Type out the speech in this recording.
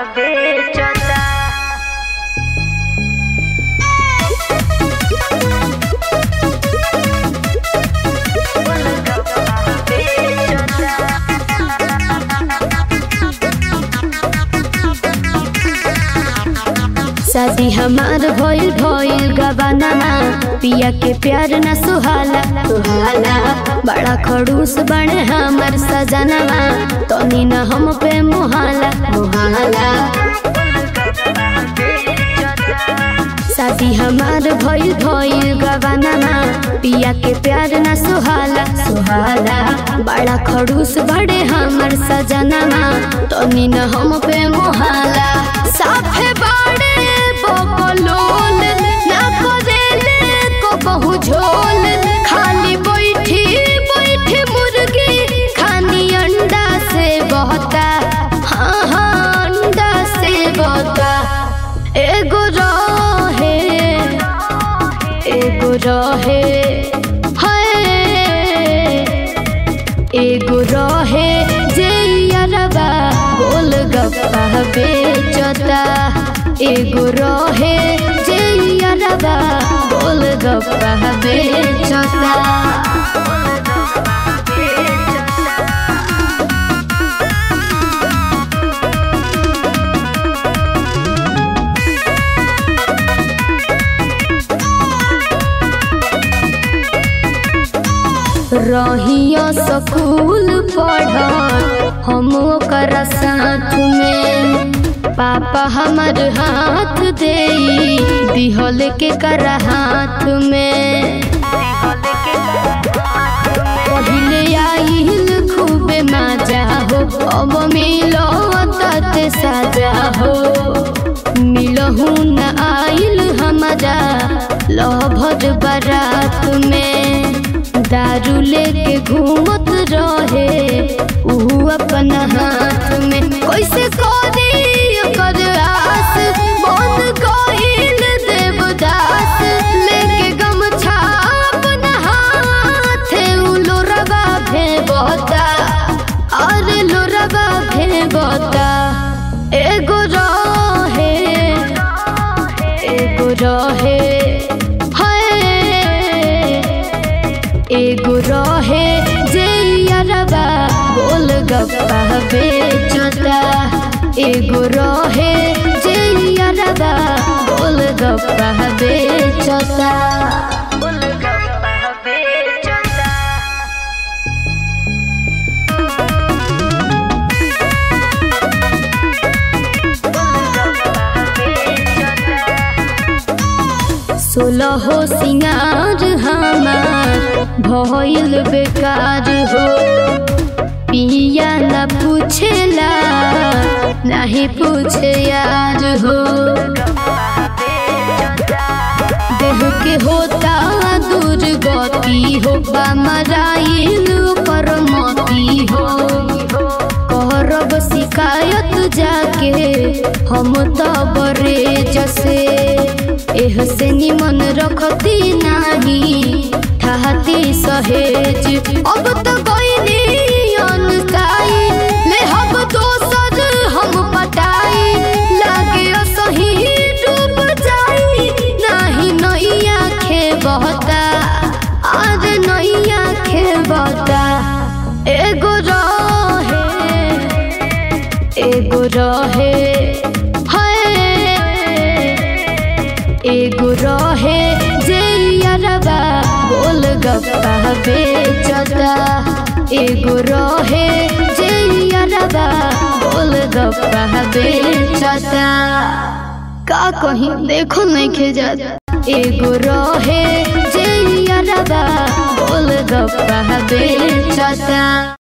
बेचता शादी हमार भइल भइल गबानामा पिया के प्यार न सुहाला सुहाला बड़ा खड़ूस बने हमर सजनवा तनी न हम पे मुहाला मुहाला शादी हमार भइल भइल गबानामा पिया के प्यार न सुहाला सुहाला बड़ा खड़ूस बड़े हमर सजनवा तनी न हम पे मुहाला साफे बाड़े बकलोल ना करेले को बहु झोल खाली बैठी बैठी मुर्गी खानी अंडा से बहता हाँ हाँ अंडा से बहता एगो रहे एगो रहे हाय एगो रहे जे यारबा गोल गप्पा बेचता एगो रहे जे यारबा गोल गप्पा बेचता रहिया स्कूल पढ़ हम ओकर साथ में पापा हमर हाथ दे दिहल के कर हाथ में पहिले आइल खूबे मजा हो अब मिलो तते सजा हो मिलहू न आइल हमारा लभर बारात में दारू लेके घूमत रहे ऊ अपन हाथ में कैसे करी कर आस बन गइल देवदास लेके गमछा अपन हाथ ऊ लोरबा भेबता अरे लोरबा भेबता एगो रहे एगो रहे हाय एगो रहे जे यारबा गोल गप्पा बेचता एगो रहे जे यारबा गोल गप्पा बेचता बेचता सोलह हो सिंगार हमार भइल बेकार हो पिया न पूछेला नहीं पूछे यार हो देह के होता दूर गति हो मराइल पर मती हो करब शिकायत जाके हम तो बरे जसे एह से निमन रखती नाही ठहती सहेज अब तो गईनी अनसाई ले हम दोसर हम पटाई लागे सही डूब जाई नाही नैया खे बहता आज नैया खे बहता एगो रहे एगो रहे हाय एगो रहे जे यारबा गोल गप्पा बेचता एगो रहे जे यारबा गोल गप्पा बेचता का कहीं देखो नहीं खेजत एगो रहे जे यारबा गोल गप्पा बेचता